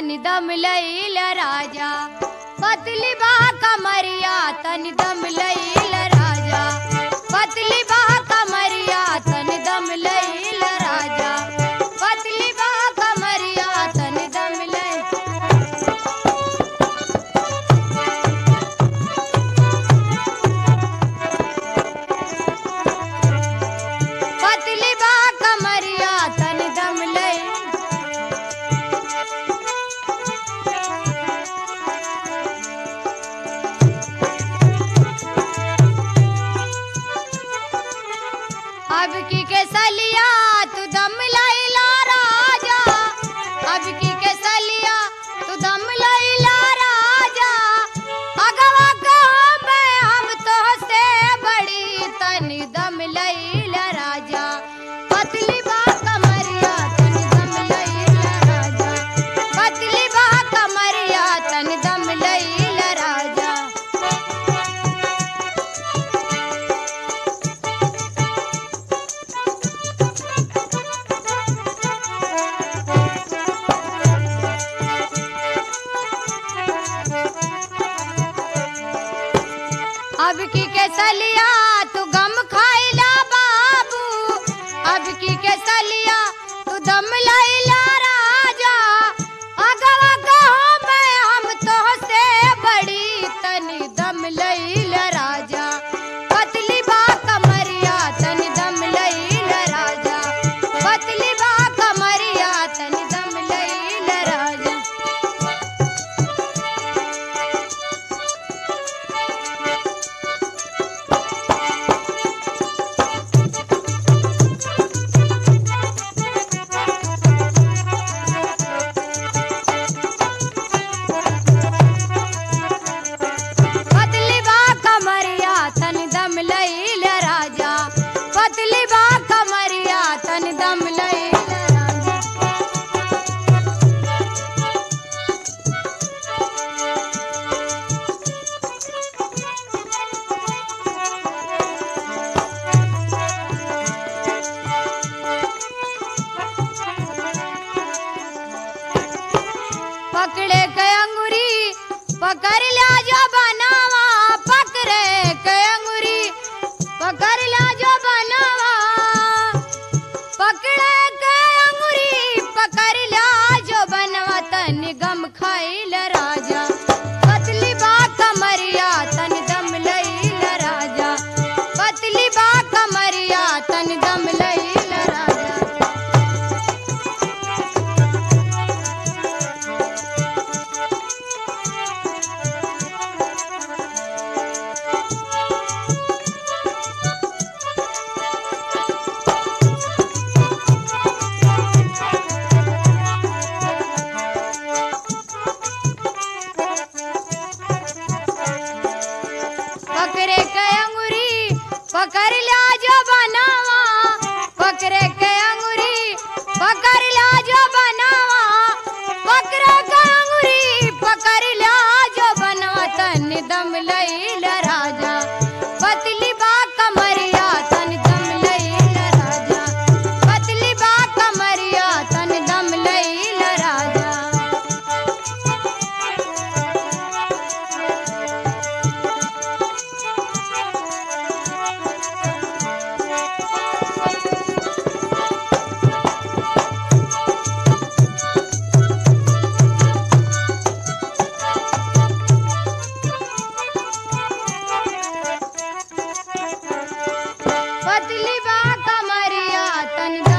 तनि दम लैल राजा पतली बा कमरिया तनि दम लैल राजा पतली बा कमरिया तनि दम लैल राजा पतली बा कमरिया तनि दम लैल पतली बा कमरिया तनि दम लैल अब की के सलिया तू दम लैला राजा अब की के सलिया तू दम लैला राजा अगवा कहाँ मैं हम तो से बड़ी तनी दम लैला राजा पतली बा कमरिया तनी दम लैला राजा पतली बा कमरिया तनी दम लैला राजा अब की के सलिया तू गम खाइला बाबू अब की के सलिया तू दम लैला राजा अगवा कहो मैं हम तो से बड़ी तनी दम लैला राजा पतली बा कमरिया तनी दम लैला राजा पतली बा कमरिया तनी दम लैला राजा पतली बा कमरिया तन दम लैल राजा पतली बा कमरिया तन दम लैल राजा पकड़े के अंगुरी पकड़ लिया जो बनावा पकड़े के अंगुरी पकड़ लिया जो बनावा पकड़े के अंगुरी पकड़ लिया जो बनवा तन गम खाइल राजा पतली बा कमरिया तन दम लैल राजा पतली बा कमरिया तन दम लैल राजा पकड़े के अंगुरी पकड़ लिया जो बनावा पकड़े के अंगुरी पकड़ लिया जो बनावा पकड़े के अंगुरी पकड़ लिया जो बनावा तन दम लैल राजा पतली बा कमरिया तन दम लैल राजा पतली बा कमरिया तन दम लैल राजा पतली बा कमरिया तन